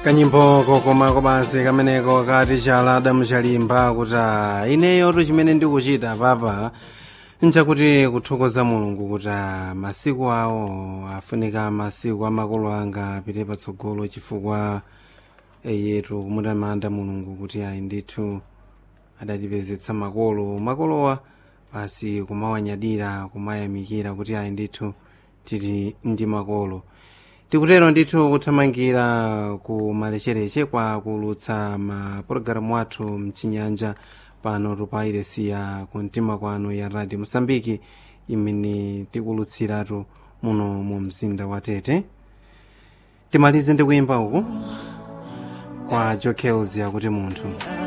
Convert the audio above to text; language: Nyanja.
kanyimbo kokoma basi kameneko kati chala adamu chalimba kuti ah, ineyo to chimene ndikuchita papa nchakuti kuthokoza mulungu kuti ah, masiku awo afunika masiku amakolo anga apite patsogolo chifukwa yetu kumutamanda mulungu kuti ayi ndithu adatipezetsa makolo makolowa basi kumawanyadira kumayamikira kuti ayi ndithu tili ndi makolo tikutero ndithu kuthamangira ku malechereche kwa kulutsa mapulogalamu athu mchinyanja pano tupairesiya ku mtima kwanu ya radio mosambiki imene tikulutsiratu muno mu mzinda wa tete timalize ndi kuyimba uku kwa jokels yakuti munthu